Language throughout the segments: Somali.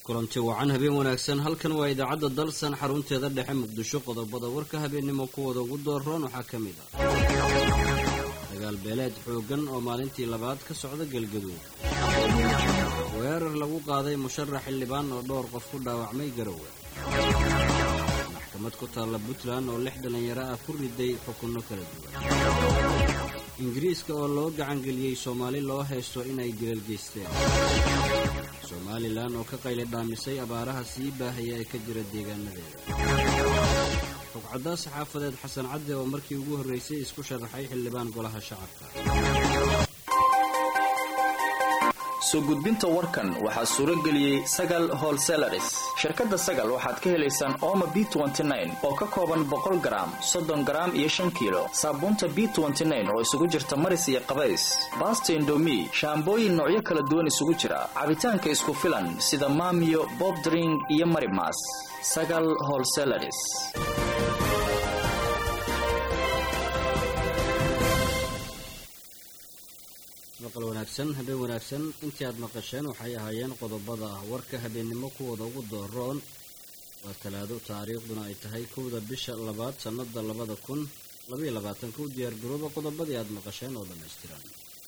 kulanti wacan habeen wanaagsan halkan waa idaacadda dalsan xarunteeda dhexe muqdisho qodobada warka habeennimo kuwada ugu dooroon waxaa ka mid ah dagaal beeleed xooggan oo maalintii labaad ka socda galgaduud weerar lagu qaaday musharax xildhibaan oo dhowr qof ku dhaawacmay garowe maxkamad ku taalla puntland oo lix dhallinyaro ah ku riday xukunno kala duwan ingiriiska oo loo gacangeliyey soomaali loo haysto inay dilal geysteen somalilan oo ka qayli dhaamisay abaaraha sii baahaya ee ka jira deegaanadeeda rugcaddaa saxaafadeed xasan cadde oo markii ugu horraysay isku sharaxay xildhibaan golaha shacabka soo gudbinta warkan waxaa suuro geliyey sagal holselaris shirkadda sagal waxaad ka helaysaan ooma b oo ka kooban boqol garaam soddon garaam iyo shan kiilo saabuunta b oo isugu jirta maris iyo qabays baasta indomi shaambooyin noocyo kala duwan isugu jira cabitaanka isku filan sida maamiyo bobdring iyo marimas sagal holselaris maqal wanaagsan habeen wanaagsan intii aad maqasheen waxay ahaayeen qodobada ah warka habeennimo kuwooda ugu dooroon waa talaado taariikhduna ay tahay kowda bisha labaad sannada labada kun labaiyo labaatanka u diyaargarooba qodobadii aad maqasheen oo dhammaystiran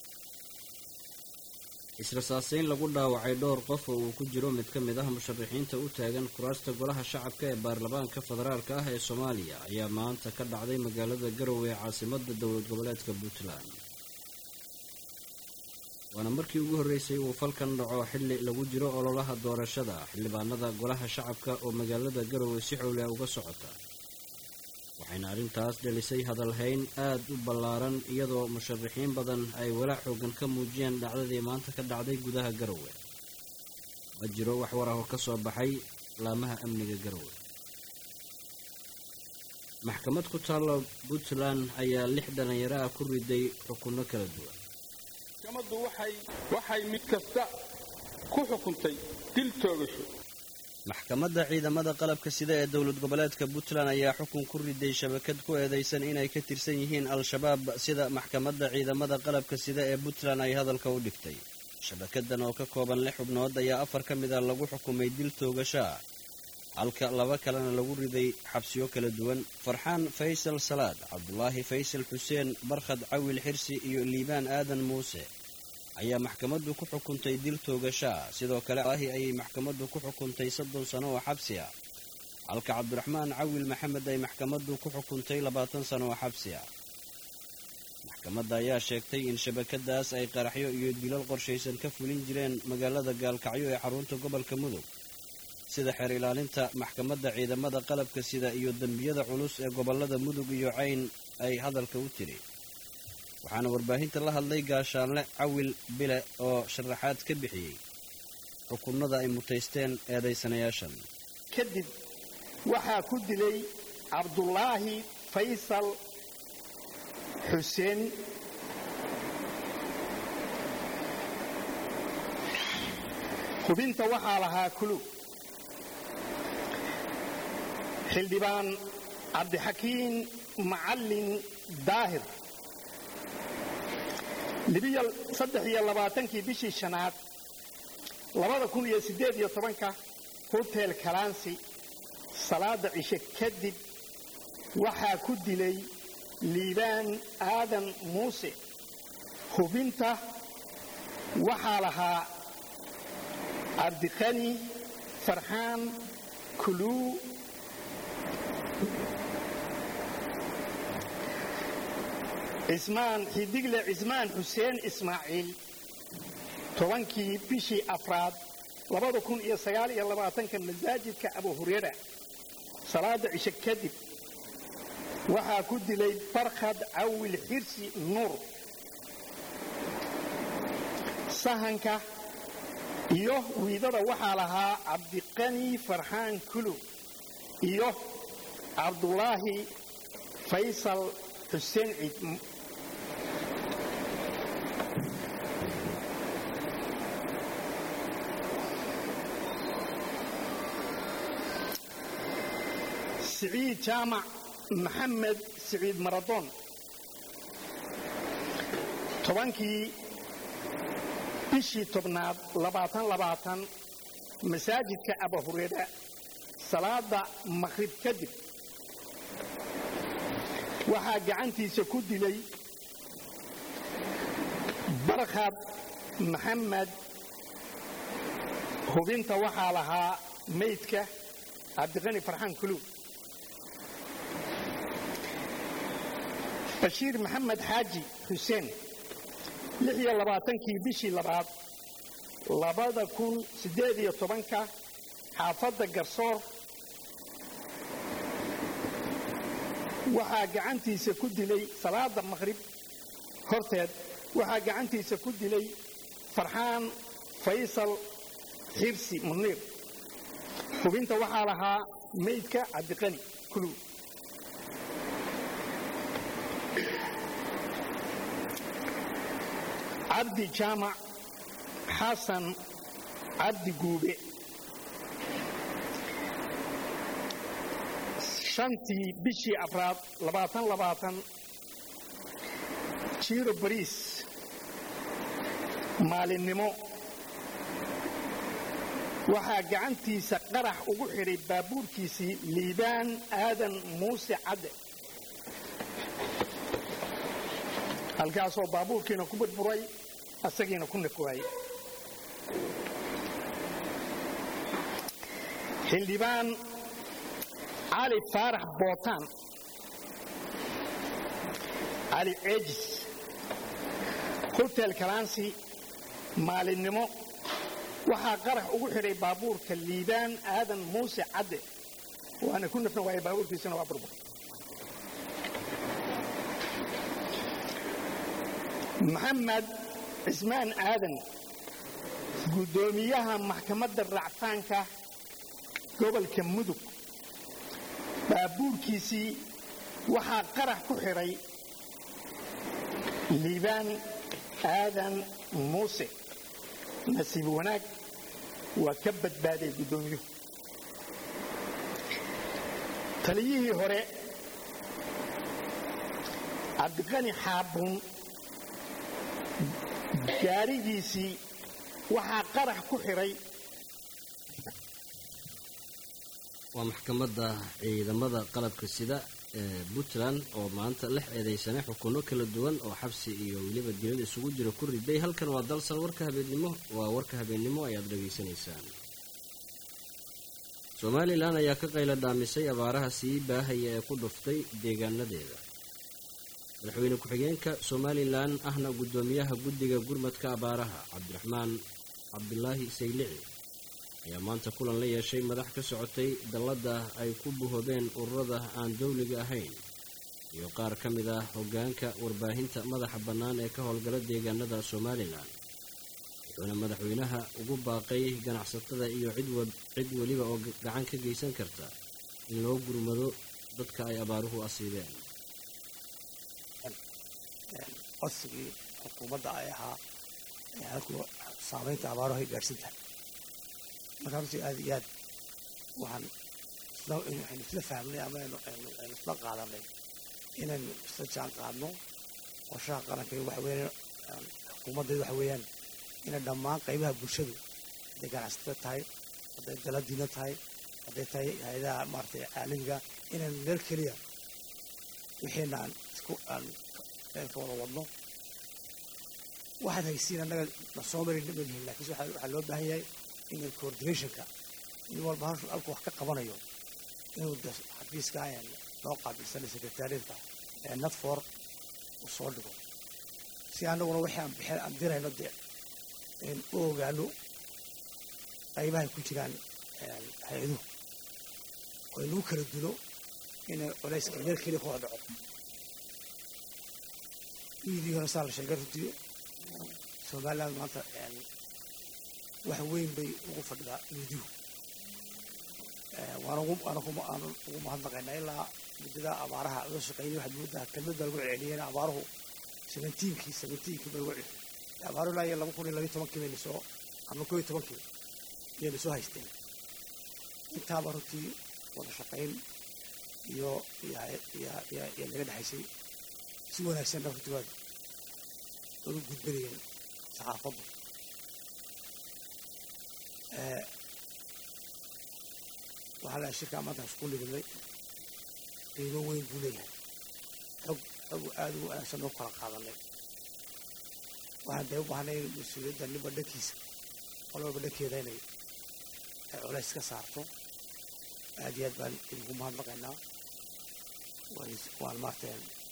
israsaaseyn lagu dhaawacay dhowr qof oo uu ku jiro mid ka mid ah musharaxiinta u taagan kuraasta golaha shacabka ee baarlamaanka federaalka ah ee soomaaliya ayaa maanta ka dhacday magaalada garowe ee caasimada dowlad goboleedka puntland waana markii ugu horreysay uu falkan dhaco xilli lagu jiro ololaha doorashada xildhibaanada golaha shacabka oo magaalada garowe si xowleh uga socota waxayna arrintaas dhelisay hadalhayn aad u ballaaran iyadoo musharaxiin badan ay walaac xoogan ka muujiyeen dhacdadii maanta ka dhacday gudaha garowe ma jiro wax war ah oo ka soo baxay laamaha amniga garowe maxkamad ku taalla puntland ayaa lix dhallinyaro ah ku riday xukunno kala duwan maxkamaddu waxay mid kasta ku xukuntay dil toogasho maxkamadda ciidamada qalabka sida ee dowlad goboleedka puntland ayaa xukun ku riday shabakad ku eedaysan inay ka tirsan yihiin al-shabaab sida maxkamadda ciidamada qalabka sida ee puntland ay hadalka u dhigtay shabakadan oo ka kooban lix xubnood ayaa afar ka mid ah lagu xukumay dil toogasho ah halka laba kalena lagu riday xabsiyo kala duwan farxaan faysal salaad cabdulaahi faysal xuseen barkhad cawil xirsi iyo liibaan aadan muuse ayaa maxkamaddu ku xukuntay dil toogashaa sidoo kale ahi ayay maxkamaddu ku xukuntay soddon sano oo xabsi ah halka cabdiraxmaan cawil maxamed ay maxkamaddu ku xukuntay labaatan sano oo xabsi ah maxkamadda ayaa sheegtay in shabakadaas ay qaraxyo iyo dilal qorshaysan ka fulin jireen magaalada gaalkacyo ee xarunta gobolka mudug sida xeer ilaalinta maxkamadda ciidamada qalabka sida iyo dembiyada culus ee gobollada mudug iyo cayn ay hadalka u tiri waxaana warbaahinta la hadlay gaashaanle cawil bile oo sharaxaad ka bixiyey xukunnada ay mutaysteen eedaysanayaashan kadib waxaa ku dilay cabdulaahi faysal xuseen hubinta waxaa lahaa kulug xildhibaan cabdixakiin macallin daahir saddex iyo labaatankii bishii shanaad labada kun iyo siddeed iyo tobanka hotel kalansi salaada cishe kadib waxaa ku dilay liibaan aadan muuse hubinta waxaa lahaa cabdiqani farxaan kuluu cismaan xidigle cismaan xuseen ismaaciil tobankii bishii afraad labada kun iyo sagaal iyo labaatanka masaajidka abu hurera salaada cishe kadib waxaa ku dilay barkhad cawil xirsi nuur sahanka iyo wiidada waxaa lahaa cabdiqani farxaan kulu iyo cabdulaahi faysal xuseen ciid siciid jaamac maxamed siciid maradoon tobankii bishii tobnaad labaatan labaatan masaajidka abahureera salaada maqhrib kadib waxaa gacantiisa ku dilay barkhad maxamed hubinta waxaa lahaa maydka cabdiqani farxaan kuluw bashiir maxamed xaaji xuseen lix iyo labaatankii bishii labaad labada kun siddeed iyo tobanka xaafadda garsoor waxaa gacantiisa ku dilay salaada maqhrib horteed waxaa gacantiisa ku dilay farxaan faysal xirsi muniir hubinta waxaa lahaa maydka cabdiqani kuluw cabdi jaamac xasan cabdi guube shantii bishii afraad labaatan labaatan jiiro bariis maalinnimo waxaa gacantiisa qarax ugu xidhay baabuurkiisii liibaan aadan muuse cadde halkaasoo baabuurkiina ku burburay asagiina ku nafwaayey xildhibaan cali faarax bootaan cali ceejis hotel kalansi maalinnimo waxaa qarax ugu xidhay baabuurka liibaan aadan muuse cadde waana ku nafna waaya baabuurkiisana waa burbur maxamed cismaan aadan guddoomiyaha maxkamadda racfaanka gobolka mudug baabuurkiisii waxaa qarax ku xidhay liibaan aadan muuse nasiib wanaag waa ka badbaaday guddoomiyuhu taliyihii hore cabdiqani xaabuun gaarigiisii waxaa qarax ku xidhay waa maxkamadda ciidamada qalabka sida ee puntland oo maanta lix eedaysane xukunno kala duwan oo xabsi iyo weliba dilada isugu jira ku riday halkan waa dalsan warka habeennimo waa warka habeennimo ayaad dhegaysanaysaan somalilan ayaa ka qayla dhaamisay abaaraha sii baahaya ee ku dhuftay deegaanadeeda madaxweyne ku-xigeenka somalilan ahna guddoomiyaha guddiga gurmadka abaaraha cabdiraxmaan cabdulaahi saylici ayaa maanta kulan la yeeshay madax ka socotay dalladda ay ku buhoobeen ururada aan dawliga ahayn iyo qaar ka mid ah hoggaanka warbaahinta madaxa bannaan ee ka howlgala deegaanada somalilan wuxuuna madaxweynaha ugu baaqay ganacsatada iyo cid weliba oo gacan ka geysan karta in loo gurmado dadka ay abaaruhu asiibeen codsigii xukuumadda ay ahaa halku saamaynta abaaruhu ay gaadhsan tahay marka runtii aad iyo aad waxaan waxaynu isla fahmnay ama aynu isla qaadanay inaynu isla jaan qaadno qorshaha qaranka waxa weeyaan xukuumaddeedu waxa weeyaan inay dhammaan qaybaha bulshadu hadday ganacsatada tahay hadday daladiina tahay hadday tahay hay-adaha maaragtay caalamiga inaynu meel keliya wixiina aan isku aan ka wada wadno waxaad haysiin annaga na soo marin malihin laakiinse waxaa loo baahan yahay in coordinationka nin walba halku wax ka qabanayo inuu xafiiska noo qaabilsanay secretariatka ee natfor uu soo dhigo si annaguna wixii aan bixin aan dirayno dee u ogaano qaybahay ku jiraan hay-aduhu oo inuu kala dulo inay culayska meel keliya ku wada dhaco wiidii hore saa la sheegay runtii somaliland maanta wax weyn bay ugu fadhidaa miidiyu waana ugu mahadnaqaynaa ilaa muddada abaaraha loo shaqeynay waxaad moodaa kelmadda lagu celceliyeen abaaruhu seventiinkii seventiinkii ba lagu celceliyay abaaruhu ilaa iyo laba kun iyo labiyo tobankii bayna soo ama koo iyo tobankii ayayna soo haysteen intaaba runtii wada shaqayn iyo iyo naga dhexaysay si wanaagsan dhan runtii waad wada gudbanayeen saxaafaddu waxaa leeyahay shirkaa maanta isku libinay qiimo weyn buu leeyahay xog xog aada u wanaagsan oo kala qaadanay waxaan dee u baahnay in mas-uuliyadda ninba dhankiisa qolaba dhankeeda inay ay culays ka saarto aad iyo aad baan idinku mahadnaqaynaa waan maarta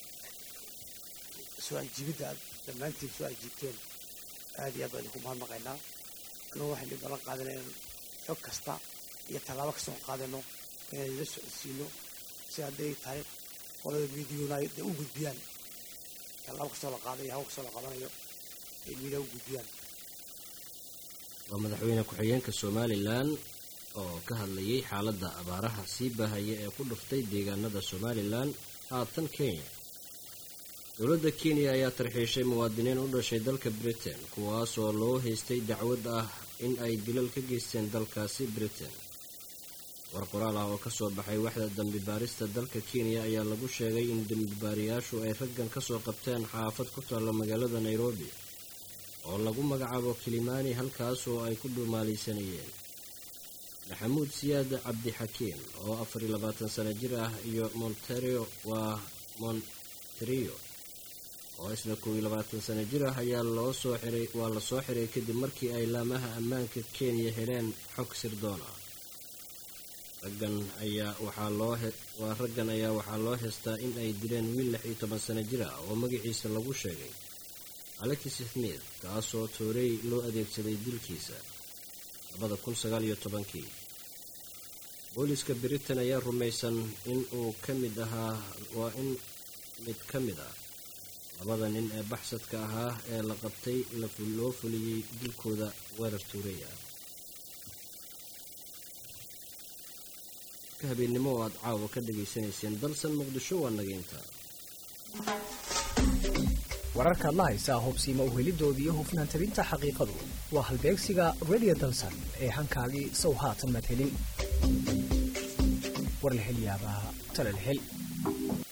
soo ajiibidda aad dhammaantiin soo ajiibteen aad iyo aad baan idinku mahadnaqaynaa anuu waxaynu ballan qaadanay inaan xog kasta iyo tallaabo kasta oo qaadano inaan ila socodsiino si hadday tahay qolada miidiyuna ay u gudbiyaan tallaabo kastoo la qaadayo hawl kastoo la qabanayo ay miidiya u gudbiyaan waa madaxweyne ku-xigeenka somalilan oo ka hadlayay xaaladda abaaraha sii baahaya ee ku dhuftay deegaanada somalilan haatan kenya dowladda kenya ayaa tarxiishay muwaadiniin u dhashay dalka britain kuwaasoo loo haystay dacwad ah in ay dilal ka geysteen dalkaasi britain war qoraal ah oo ka soo baxay waxda dambi baarista dalka kenya ayaa lagu sheegay in dembibaariyaashu ay raggan ka soo qabteen xaafad ku taalla magaalada nairobi oo lagu magacaabo kilimani halkaas oo ay ku dhumaalaysanayeen maxamuud siyaad cabdixakiim oo afar iyo labaatan sano jir ah iyo monterio waa monterio oo isna kow iyo labaatan sano jir ah ayaa loo soo xiray waa la soo xiray kadib markii ay laamaha ammaanka kenya heleen xog sirdoon ah raggan ayaa waxaa loo waa raggan ayaa waxaa loo heystaa in ay dileen wiil lix iyo toban sano jir ah oo magaciisa lagu sheegay alexis smith kaasoo toorey loo adeegsaday dilkiisa labada kun sagaal iyo tobankii booliska britain ayaa rumaysan in uu ka mid ahaa waa in mid ka mid ah labada nin ee baxsadka ahaa ee la qabtay loo fuliyey dilkooda weerar tuurey ah ka habeennimo oo aad caawa ka dhegaysanayseen dalsan muqdisho waa nageynta wararkaad la haysaa hubsiima uhelidooda iyo hufnaan tabinta xaqiiqadu waa halbeegsiga radio dalsan ee hankaagii sow haatan madhelin war la hel yaabaa talal hel